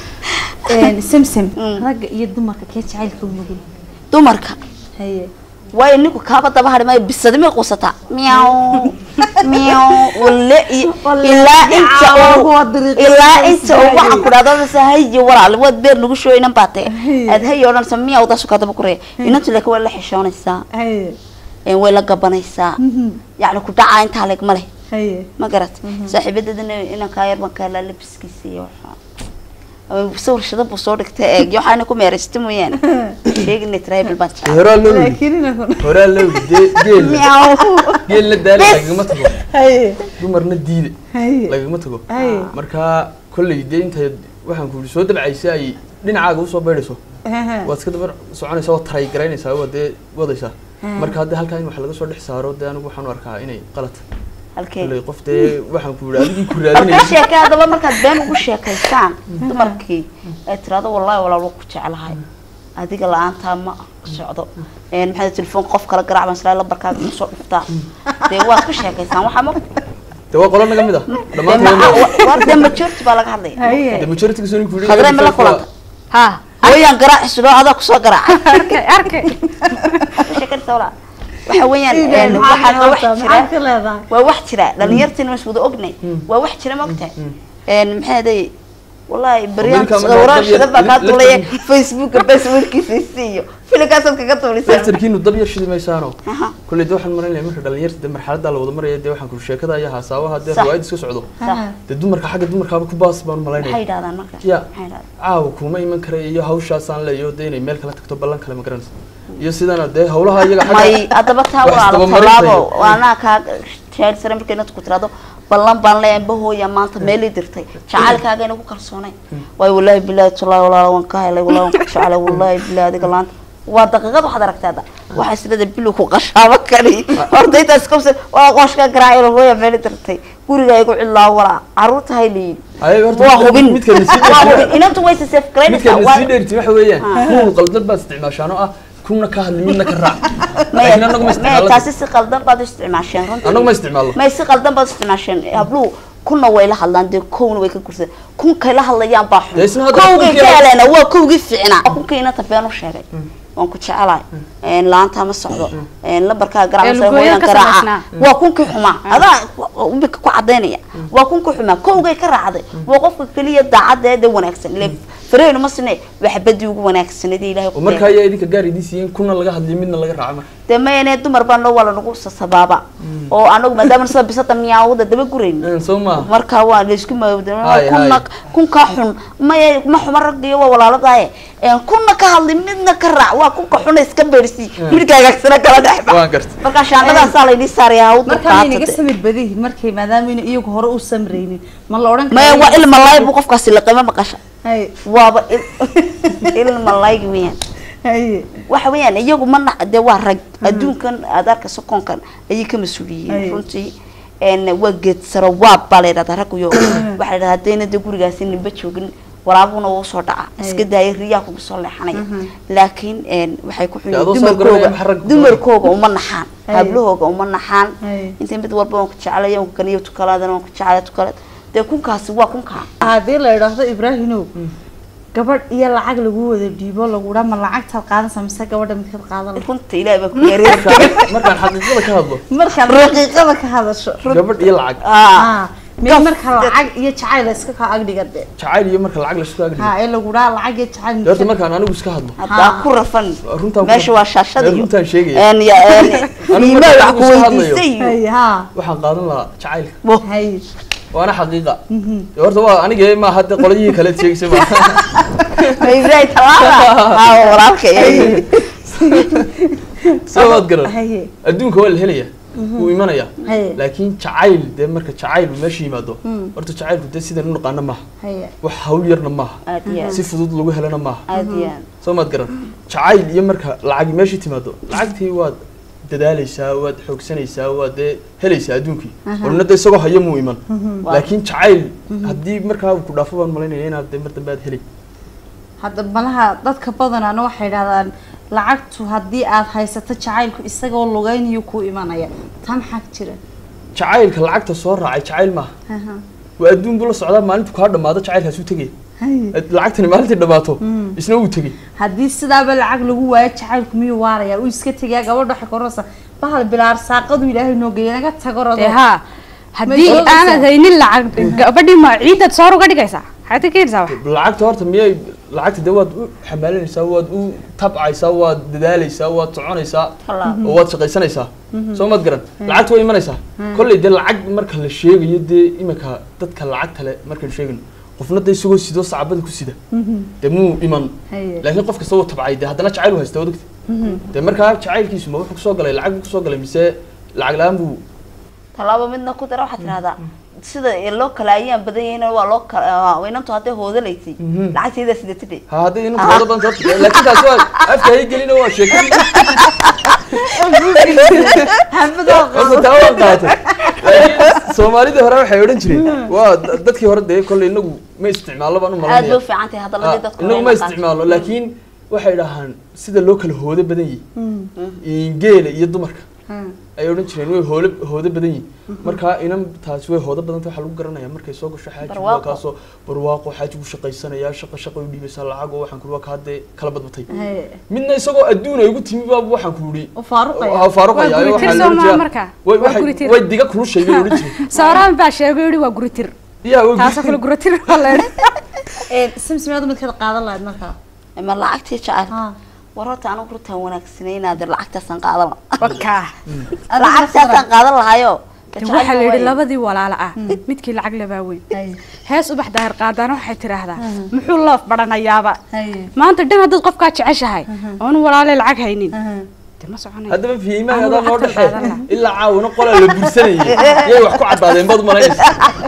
samsam ragga iyo dumarka kee jacaylka u nugul dumarka haye waayo ninku kaaba daba hari maayo bisadi may quusataa miyaw miyaw walle iyo ilaa inta uu Waa dariiqo ilaa soo inta uu waxaan ku dhahdo mase hayo walaal waad beer nagu shooy inan baatee Haye. aad hayo odhanaysa miyaw daasu kaa daba kuraya inantu laakiin way la xishoonaysaa haye een way la gabanaysaa yacni ku dhacaa intaa leeg ma leh haye ma garat saaxiibadadana inankaa yar baan ka helaa labiskiisa iyo waxaa ama sawir shada buu soo dhigtay eeg waxaana ku meeraysta mooyaane sheegina tribal baan jecel horaa loo yidhi laakiin inakun horaa loo yidhi dee geel miyaw geel la daala lagagama tago haye dumarna diide haye lagagama tago haye marka kolley dee intay waxaan ku yidhi soo dabcaysay ay dhinacaaga usoo beydhayso waad iska daba soconaysaa waad taray garaynaysaa waad dee wadaysaa marka haddii halkaa in wax laga soo dhex saaro dee anigu waxaan u arkaa inay qalad halkee kolley qof dee waxaan ku yidhi adigii ku horta raadinaysa sheekay haddaba markaad been ugu sheekaysaan dumarkii ay tiraahdo wallahi walaal waa ku jeclahay adiga la-aantaa ma socdo een maxaa telefoon qof kala garaac baan islaa lambarkaaga kusoo dhuftaa dee waad ku sheekaysaan waxaa ma dee waa qolo naga mid ah dee dhammaantood war dee majority baa laga hadlaya haye dee majority soo ku yidhi khadre ma la kulanta ha hooyaan garaac isudho adaa kusoo garaaca arkay arkay ku sheekanaysaa walaa waxa weeyaan een, waxaan waa wax jira maxaad ka leedahay waa wax jira dhalinyartiin mas wada ognay waa wax jira ma ogtahay een maxaa day wallahi baryaan Amerika ma sawiraan dab yar- shida baa kaa la- tulaya la- facebooka passwordkiisa isiiyo filimkaasaad kaga tuulaysaa laftarkiinu dab yar shidi maysaano Aha. kolley dee waxaan marinaya marka dhalinyarta dee marxaladdaa la wada maraya dee waxaan ku sheekada iyo haasaawaha dee Sax. riwaayad iska socdo Sax. dee dumarka xagga dumarkaaba ku baas baan u maxay malaynaya yidhahdaan marka Ya. maxay yidhahdaan caawa kuma iman karaya iyo hawshaasaan leeyo dee inay meel kala tagto ballan kale ma garanaysa iyo sidana dee hawlaha iyaga xagga may haddaba taa wax walaalo isdabamarinta tallaabo iyo- waanaa kaa jeel sare markay inad ku tiraado ballan baan leeyahay bahooya maanta meelii dirtay jacaylkaaga inagu kalsoonay waayo wallaahi bilaahi tullaahi walaalo waan ka helay wallaahi waan ku jeclay wallaahi bilaahi adiga laanta waa daqiiqad waxaad aragtaa hadda waxaa islada bilu ku qashaabo kali horta intaas kabsa waa qooshka garaacay hooya meeli dirtay guriga igu cidlaa walaa caruurta hay leeyihin Ayaga horta waa midka- hubin midka la sii waa hubin dheertay inantu way sisef garaynaysaa midka waa la sii dheertay waxa weeyaan kuwa qaldan baad isticmaashaan oo ah kuna ka hadli midna ka raac laakiin anagu ma maya isticmaalno taasi si qaldan baad u isticmaasheen runtii anagu ma isticmaalno may si qaldan baad u isticmaasheen habluhu kunna way la hadlaan dee kowna way ka gursadeen kunkay la hadlayaan baa Dee isna xun hadda kowgay kunkii ka la- heleena waa kowgii fiicnaa kunkii inanta been u sheegay waan ku jecelahay een laanta ma socdo een lambarkaa Ee, garaac lugooyada hooyan ka garaaca samaysnaa. waa kunkii xumaa adaa imika ku cadaynaya waa kunkii xumaa kowgay ka raacday waa qofka keliya daacadeeda wanaagsan ile fareynu ma sine waa xabadii ugu wanaagsanadii ilaahay oo ku marka ayaa idinka gaar idiin siiyeen kuna laga hadliyo midna laga raaco marka dee mayane dumar baan loo wala nagu sasabaaba oo anagu maadaama sida bisada miyaawada daba gurayn Een, soo maaha marka waa laysku maawda Hay, kuna hay. kunka xun maya ma xuma raggiyo waa walaaladaye een kuna ka hadli midna ka raac waa kunka xuna iska beersi midka hagaagsana kala dhexba waan gartay marka shaandadaasaa laydii saaraya hawdu markaa inaga samir badihi markay maadaama ina iyagu hore u samraynin ma la odhan maya waa ilma laay buu qofkaasi laqima maqasha haye waaba il- ilma laaygi weyaan haye waxa weeyaan iyagu ma nac dee waa rag adduunkan aad arkayso koonkan ayay ka mas-uul Ay. yihiin runtii een waa geed saro waab baa la yidhahdaa ragguyo waxaa la yidhahdaa haddayna dee gurigaasi ninba joogin waraabuna wuu soo dhaca iska daaya riyaa kugu soo leexanaya laakiin een waxay ku xun Dee adoo yihiin soo garanaya dumarkooga waxa rag ku dumarkooga uma naxaan Ay. hablahooga uma naxaan Ay. inta mid walba waan ku jeclaya waan ku kaniyo tukalaadana waan ku jeclaya tukalaad dee kunkaasi waa kunkaa haddii la idhaahdo ibraahimow gabadh iyo lacag lagu wada dhiibo lagu dhaa ma lacagtaad qaadanaysa mise gabadha midkaad qaadan lahayd? runta ilaahay baa ku yareer markaan xaqiiqada ka hadlo markaad raqiiqada ka hadasho gabadh iyo lacag ah Ah, miya marka lacag iyo jacayl iska kaa agdhiga de jacayl iyo marka lacag laisku agdhigo ha ee lagu dhaha lacag iyo jacayl dee horta markaan anigu iska hadlo haddaa ku rafan runtaan ku- meesha waa shaashada ee, iyo runtaan sheegaya een ya een Anigu iimayl markaan wax ku iska hadlayo. weydiistay iyo hay ha waxaan qaadan lahaa jacaylka hay waana xaqiiqa dee horta waa aniga ma hadda qoladihii kale sheegisay ma ma ibraahim talaaba ha walaalka iyo soo waad garan haye adduunka waa la helaya wuu imanaya haye laakiin jacayl dee marka jacayl uu meesha yimaado horta jacaylku dee sidan u naqaano maaha haye wax hawl yarna maaha aad iyo aad si fudud lagu helana maaha aad iyo aad soo maad garan jacayl iyo marka lacag meeshii timaado lacagtii waad dadaalaysaa waad xoogsanaysaa waad dee helaysaa adduunkii orna dee isagoo hayo muu iman laakiin jacayl haddii markaa uu ku dhaafo baan malaynaya inaad dee mar dambe aad helay hadda malaha dadka badanaana waxay dhahdaan lacagtu haddii aad haysato jacaylku isagoo lugaynayo kuu imanaya tan xag jira jacaylka lacagta soo raacay jacayl maaha waa adduun buu la socdaa maalintu kaa dhamaado jacaylkaas uu tegay haye lacagtani maalintii dhamaato isna wuu tegey haddii sidaaba lacag lagu waayo jacaylku miyuu waaraya uu iska tegayaa gabadha waxay kororsa bahal bilaar saaqadu ilaahay noo geeya naga tago rado dee haa haddii joogaysaa? aanad haynin lacag gabadhii ma ciidaad soor uga dhigaysaa maxaad ka keenaysaa wax lacagta horta miyay lacagta dee waad u xamaalanaysaa waad u tabcaysaa waad dadaalaysaa waad soconaysaa Tallaabo. oo waad shaqaysanaysaa soo maad garan lacagta way imanaysaa kolley dee lacag marka la sheegayo dee iminka dadka lacagta le markaan sheegayno qofna dee isagoo sidoo sacbada ku sida dee muu iman haye laakiin qof kasta wuu tabcay dee haddana jacayl u haysta odagta dee markaa jacaylkiisu ma wuxuu kusoo galay lacag buu kusoo galay mise lacag la-aan buu tallaabo midna ku dara waxaad tidhahdaa sida loo kala ayaan badan yahin waa loo kala inantu hadday hoodalaysay lacagtayda sidatidhe ha hadday inuu wada badan horta laakiin taasi waa afka hay gelina waa sheekadii xabadoo horta taa waan qaatay laakiin soomaalidii hore waxay odhan jireen waa da- dadkii hore dee kolley inagu ma isticmaallo baan u aad bay malanaya u fiican tahay hadaladii dadku inagu ma isticmaalo laakiin waxay dhahaan sida loo kala hoodo badan yihin geela iyo dumarka ay odhan jireen way hoole hoodo badan yihin markaa inan taasi way hoodo badanta waxaa lagu garanaya markay soo gasho xaajigu waa Barwaaqo. kaasoo barwaaqo xaajigu shaqaysanaya shaqa shaqa u dhiibaysaa lacag oo waxaan kuri waa kaa dee kala badbatay haye midna isagoo adduun ay ugu timi baaba waxaan ku yidhi u faaruqaya waa faaruqaya Waa guri waxaa tir la odhan soo jiraa- maa markaa? way- Waa waxay- guri tir. way diga kulushay bay odhan jireen sooraan baa sheegay yidhi waa guritir yaa way taasoo kale guritir waa la idhi simsimeeda midkaad qaadan lahayd markaa ma lacagtii jacayl ha war horta anigu runtaan wanaagsanay inaad lacagtaasaan qaadan lahaa wakaa lacagtaasaan qaadan lahayo de waxaa la yidhi labadii walaalo ah midkii lacag labaa weyn haye hees ubax daahir qaadaana waxay tidhaahdaa muxuu loof badhanayaaba haye maanta dhan haddaad qofkaa jeceshahay oonu walaalee lacag haynin de ma soconayo haddaba fiimaha Anigu adaa noo lacagtan dhexee qaadan lahaa. ilaa caawina qolaa la bursanayay yay wax ku caddaadeen bad malaynaysa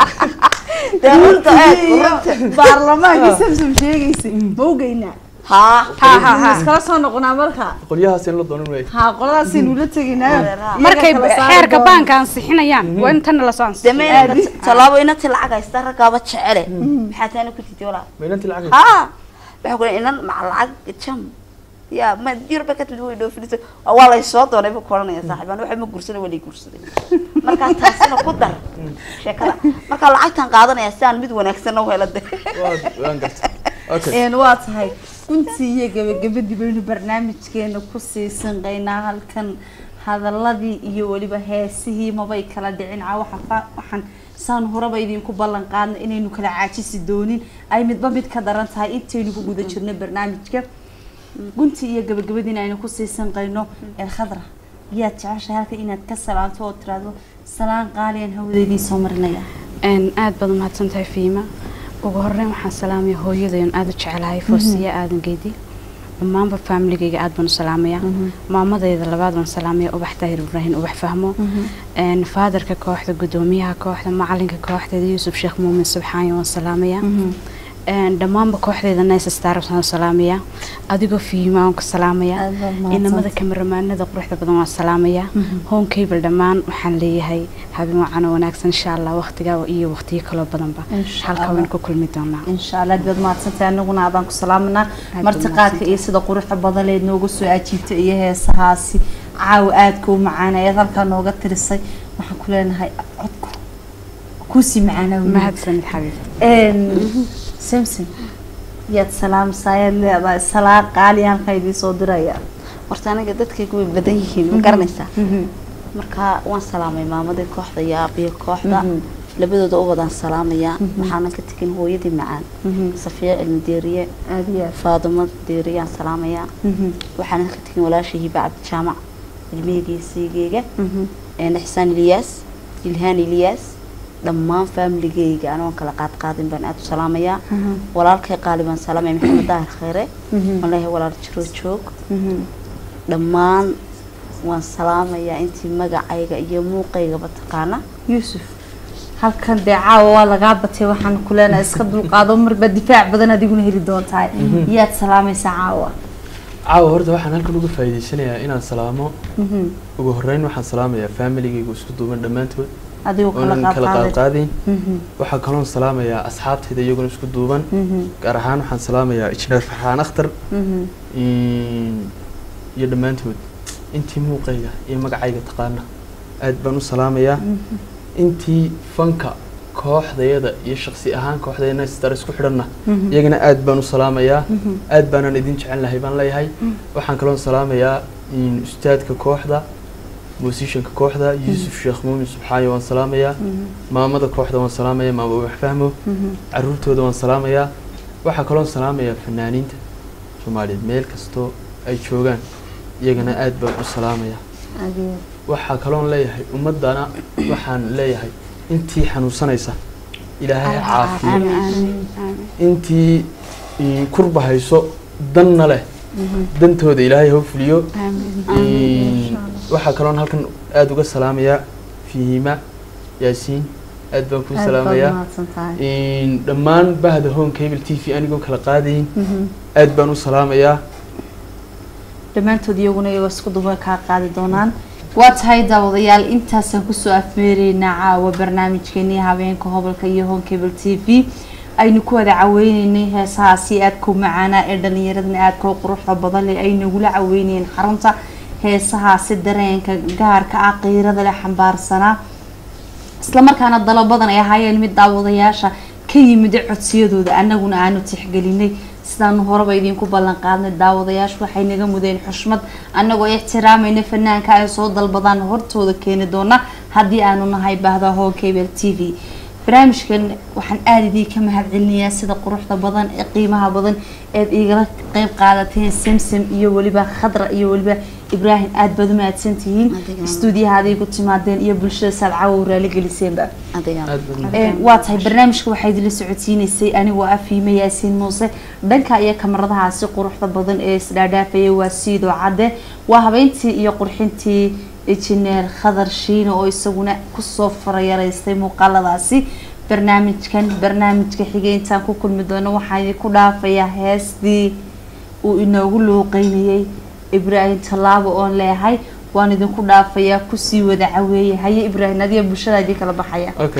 dee runta eeg runta baarlamaankii samsam sheegaysay ma ogeynaa haa ha ha ha iskala soo noqonaa marka qolyahaas in la doonan waayay ha qoladaasaynu la tegaynaayo markay xeerka baanka ansixinayaan waa in tanna lasoo dee ansixiyo ma inad tallaabo inantii lacag haysta raggaaba jecele maxaa taana ku titi walaa ma inantii lacag haa waxaa ku inan maca lacag jam ya ma yurba ka timid way dhoofinaysa waa lay soo doonay buu kuoranaya saaxiibaan waxa ma guursanay waa lay guursaday markaa taasina ku dar sheekada markaa lacagtan qaadanaya si aan mid wanaagsan u helo de waa waan gartay okay een waa tahay guntii iyo gabagabadii baynu barnaamijkeena kusii sanqaynaa halkan hadaladii iyo weliba heesihii mabay kala dhicin ca waxa fa- waxaan saan horeba idinku ballan qaadna inaynu kala caajisi doonin ay midba mid ka daran tahay intaynu ku guda jirno barnaamijka guntii iyo gabagabadiina aynu kusii sanqayno ee khadra yaad jeceshahay halka inaad ka salaanto oo tiraahdo salaan qaaliyan hawadeydii soo marinaya een aad baad umahadsan tahay fiima ugu horeyn waxaan salaamaya hooyadayn aada u jecelahay foosiya aadan geedi dhammaanba faamiligayga aad baan u salaamaya maamadayda labaad baan salaamaya ubax daahir ibraahim ubax fahmo een faadarka kooxda gudoomiyaha kooxda macalinka kooxdeeda yuusuf sheekh muumin subxaani waan salaamaya een dhammaanba kooxdeeda nice stars waan salaamaya adigoo fiima waan ku salaamaya Aad baad mahadsantahay. inamada kamaramaanada quruxda badan waan salaamaya home cable dhammaan waxaan leeyahay habeen wacan oo wanaagsan insha allah waqtiga iyo waqtiyo kaloo badanba Insha halka Allah. waynu ku kulmi doonaa insha allah aad baad mahadsantahay anaguna aadaan ku salaamanaa baad martiqaadka mahadsantahay. iyo sida quruxda badan leed nooga soo ajiibta iyo heesahaasi caawa aadka u macaan ayaad halkaa nooga tirisay waxaan ku leenahay codku kuusii macaanaa weli. mahadsanid xabiib Een, samson yaad salaamsaa ayaad leedahay salaan qaali halkaa idiin soo diraya horta aniga dadkaygu way badan yihiin ma garanaysaa marka waan salaamay maamadii kooxda iyo aabiyo kooxda labadooda u wadaan salaamayaa waxaanan ka tegin hooyadii macaan safiya cilmi deeriye aad iyo aad faadimo deeriyaan salaamayaa Mhm. waxaanan ka tegin walaashay hiba cabdijaamac ilmaheyga siigeyga Mhm. een xisaan ilyaas ilhaan ilyaas dhammaan faamiligeyga anoon kala qaad qaadin baan aada u salaamayaa Mhm. walaalkay qaali baan salaamaya maxamed daahir khayre Mhm. waan leeyahay walaal jiro joog Mhm. dhammaan waan salaamayaa intii magacayga iyo muuqaygaba taqaana yuusuf halkan dee caawa waa lagaa batay waxaan ku leenahay iska dulqaado marba difaac badan adiguna heli doontahay yaad salaamaysaa caawa caawa horta waxaan halkan uga faa'iidaysanayaa inaan salaamo Mhm. ugu horreyn waxaan salaamayaa familigayga isku duuban dhammaantood adigoo kala oonan kala qaadqaaday qaadqaadayn Mhm. waxaa kaloon salaamayaa asxaabtayda iyaguna isku duuban Mhm. gaar ahaan waxaan salaamayaa injineer farxaan akhtar Mhm. in- iyo dhammaantood intii muuqayga iyo magacayga taqaana aad baan u salaamayaa intii fanka kooxdayada iyo shaksi ahaan kooxdayana star isku xidhanna Mhm. iyagana aad baan u salaamayaa Mhm. aad baanaan idin jecel lahay baan leeyahay waxaan kaloon salaamayaa in ustaadka kooxda musicianka kooxda yuusuf sheekh muumin subxaayo waan salaamayaa Mhm. maamada kooxda waan salaamayaa maama wax fahmo Mhm. caruurtooda waan salaamayaa waxaa kaloon salaamayaa fanaaniinta soomaaliyeed meel kastoo ay joogaan iyagana aad baan u salaamayaa aad iyo aad. waxaa kaloon leeyahay ummadana waxaan leeyahay intii xanuunsanaysa ilaahay ha caafiyo aamin aamin aamin intii mm, kurba hayso danna leh dantooda ilaahay ha u fuliyo aamin Mm, waxaa kaloon halkan aada uga salaamayaa fihima yaasiin aad baan kuu aad baad salaamayaa mahadsan tahay Mm, dhammaan bahda home cable t v anigoo kala qaadayin Mhm. aad baan u salaamayaa dhammaantood iyaguna iyagoo isku duba kaa qaadi doonaan waa tahay daawadayaal intaasaan kusoo afmeereynaa caawa barnaamijkeenii habeenka hobolka iyo home cable t v aynu ku wada caweyneynay heesahaasi aadka u macaanaa ee dhalinyaradana aadka u quruxda badan leh ay nagula caweynayeen xarunta heesahaasi dareenka gaarka ah qiirada leh xambaarsanaa islamarkaana dalabadan ay ahaayeen mid daawadayaasha ka yimid codsiyadooda annaguna aanu tixgelinay sidaanu horeba idinku ballan qaadnay daawadayaashu waxay naga mudeen xushmad annagoo ixtiraamayna fanaanka ay soo dalbadaan hortooda keeni doona haddii aanu nahay bahda hoo cable t v barnaamijkan waxaan aada idinka mahadcelinayaa sida quruxda badan ee qiimaha badan eed igala qeyb qaadateen samsam iyo weliba khadra iyo weliba ibraahim aada baad u mahadsantihiin Adigana. stuudiyaha aday ku timaadeen iyo bulshada saadcawo raali geliseenba adiga aad baan Ee, waa tahay barnaamijka waxaa idinla socodsiineysay anigoo ah fiime yaasiin muuse dhanka iyo kamaradahaasi quruxda badan ee isdhaadhaafaya waa siidoo cadde waa habeyntii iyo qurxintii injineer khadar shiine oo isaguna kusoo farayaraystay muuqaaladaasi barnaamijkan barnaamijka xigay intaan ku kulmi doono waxaan idinku dhaafayaa heestii uu inoogu looqeynayay ibraahim tallaabo oon leeyahay waan idinku dhaafayaa kusii wada caweeye haye ibraahim adiga bulshada idin kala baxaya okay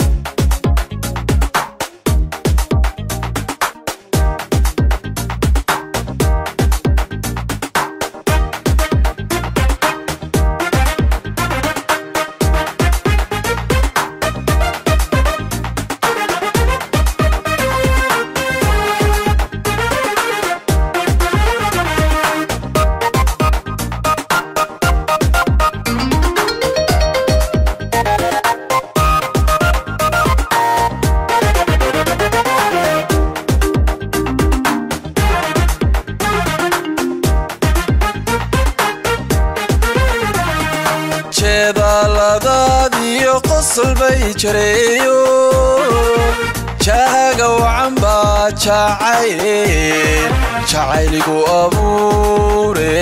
jeedaaladaad iyo qosol bay jareeyo jaaga wacan baa jacayl jacayligu abuure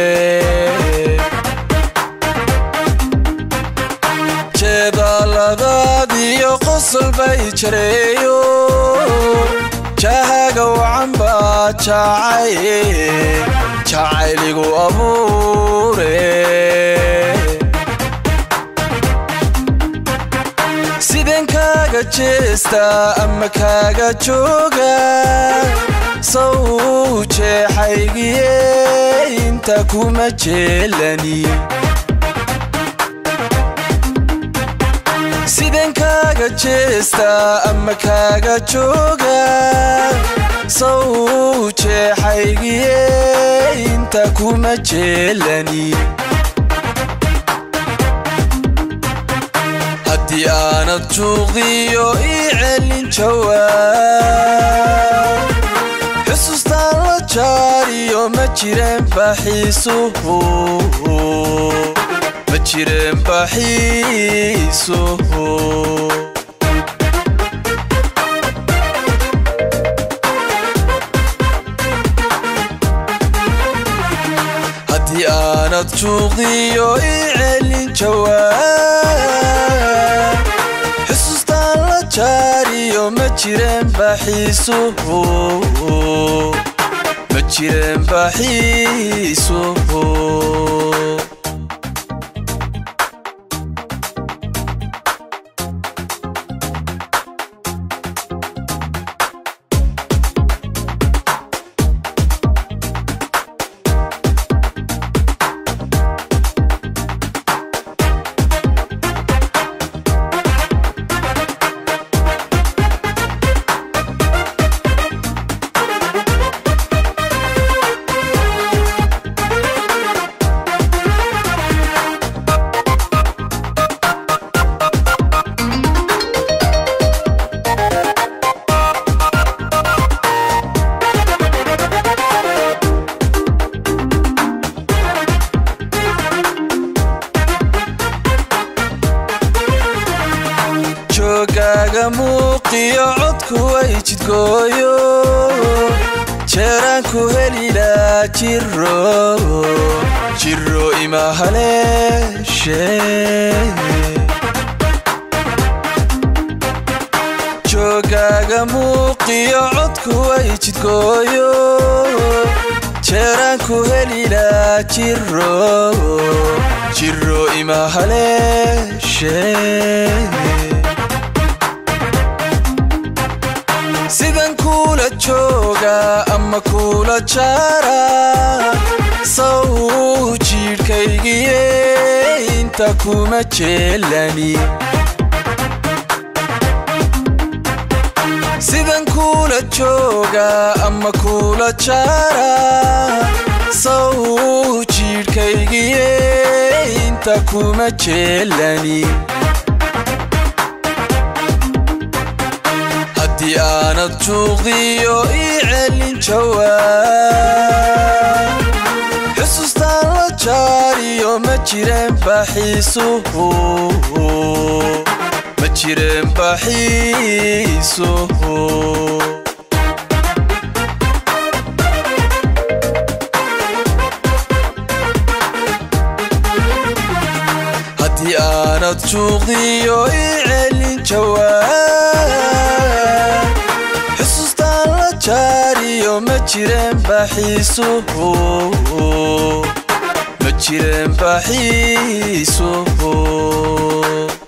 jeedaaladaad iyo qosol bay jareeyo jaaga wacan baa jacayl jacayligu abuure sideen kaaga jeestaa ama kaaga jooga saw jeexaygiye inta kuma jeelani sideen kaaga jeestaa ama kaaga jooga saw jeexaygiye inta kuma jeelani haddii aanad juuqiyo ii celin jawaab xusuustaan la jaariyo ma jireen baxiisuhu ma jireen baxiisuhu haddii aanad juuqiyo ii celin jawaab xusuustaan la jaariyo ma jireen baxiisuhu ma jireen baxiisuhu joogaaga muuqiyo codku way jidgooyo jeeraan ku helilaa jiro jiro ima haleeshe joogaaga muuqiyo codku way jidgooyo jeeraan ku helilaa jiro jiro ima haleeshe sidan kuula jooga ama kuula jaara saw jiidhkaygiye inta kuma jeelani sidan kuula jooga ama kuula jaara saw jiidhkaygiye inta kuma jeelani haddii aanad juuqiyo ii celin jawaab xusuustaan la jaariyo ma jireen baxiisuhu ma jireen baxiisuhu haddii aanad juuqiyo ii celin jawaab xusuustaan la jaariyo ma jireen baxiisuhu ma jireen baxiisuhu